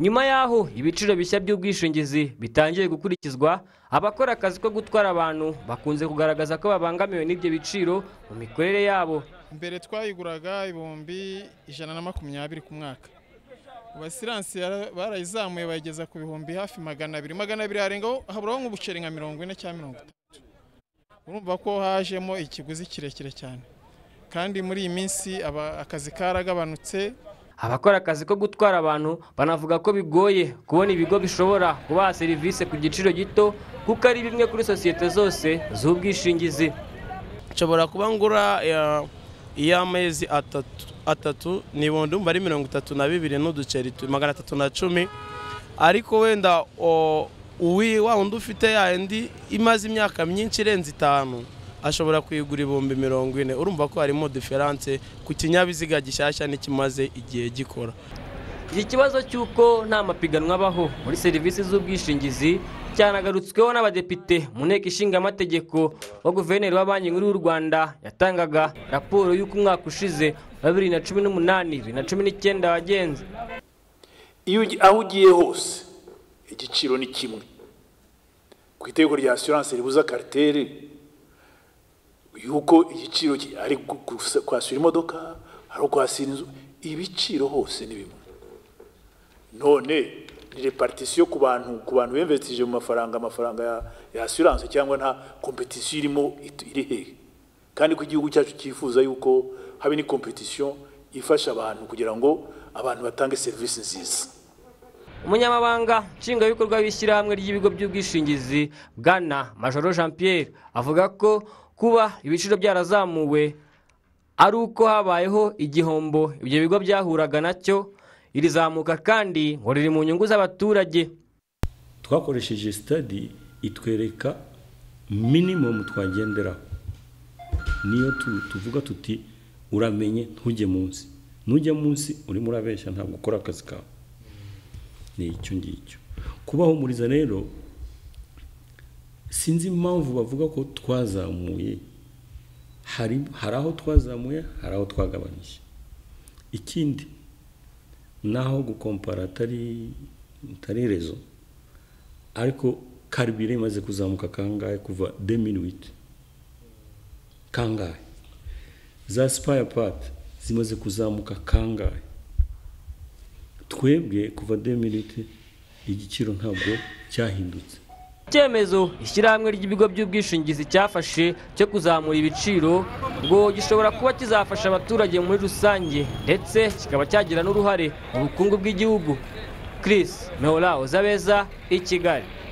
nyuma y'aho ibiciro bishya by'ubwishingizi bitangiye gukurikizwa abakora akazi ko gutwara abantu bakunze kugaragaza ko babangamiwe n'ibyo biciro mu mikorere yabo mbere twayiguraga ibihumbi ijana na makumyabiri ku mwaka abasiransi barayizamuye bayigeza ku bihumbi hafi magana abiri magana abiri harengaho haburaho nk'ubuceri nka mirongo ine cyangwa mirongo itatu urumva ko hajemo ikiguzi kirekire cyane kandi muri iyi minsi akazi karagabanutse abakora akazi ko gutwara abantu banavuga ko bigoye kubona ibigo bishobora kubaha serivisi ku giciro gito kuko ari bimwe kuri sosiyete zose z'ubwishingizi nshobora kuba ngura iy'amezi atatu atatu ni ibihumbi ari mirongo itatu na bibiri n'uduceri magana atatu na cumi ariko wenda uwi wa undi ufite yandi imaze imyaka myinshi irenze itanu ashobora kuyigura ibihumbi mirongo ine urumva ko harimo diferanse ku kinyabiziga gishyashya n'ikimaze igihe gikora iki kibazo cy'uko nta mapiganwa abaho muri serivisi z'ubwishingizi cyanagarutsweho n'abadepite mu nteko ishinga amategeko wa guverineri wa banki nkuru y'u rwanda yatangaga raporo y'uko umwaka ushize wa bibiri na cumi n'umunani bibiri na cumi n'icyenda wagenze iyo aho ugiye hose igiciro ni kimwe ku itegeko rya asiranse ribuza kariteri y'uko igiciro ari kwasura imodoka ari ukwasira inzu ibiciro hose ni bimwe none ni reparitisiyo ku bantu ku bantu bemvesitije mu mafaranga amafaranga ya asiranse cyangwa nta kompetisiyo irimo iri hehe kandi ko igihugu cyacu cyifuza yuko habe ni kompetisiyo ifasha abantu kugira ngo abantu batange serivisi nziza umunyamabanga nshingwabikorwa w'ishyirahamwe ry'ibigo by'ubwishingizi bwana majoro jean pierre avuga ko kuba ibiciro byarazamuwe ari uko habayeho igihombo ibyo bigo byahuraga nacyo iri zamuka kandi ngo riri mu nyungu z'abaturage twakoresheje sitadi itwereka minimumu twagenderaho niyo tuvuga tuti uramenye ntujye munsi ntujya munsi urimo urabeshya ntabwo ukora akazi kawe ni icyo ngicyo kubahumuriza rero sinzi impamvu bavuga ko twazamuye hari aho twazamuye hari aho twagabanyije ikindi naho gukompara atari rezo ariko karibire imaze kuzamuka kangahe kuva deminiwiti kangahe za sipaya pati zimaze kuzamuka kangahe twebwe kuva deminiwiti igiciro ntabwo cyahindutse icyemezo ishyirahamwe ry'ibigo by'ubwishingizi cyafashe cyo kuzamura ibiciro ngo gishobora kuba kizafasha abaturage muri rusange ndetse kikaba cyagira n'uruhare mu bukungu bw'igihugu Chris mehora uzabeza i kigali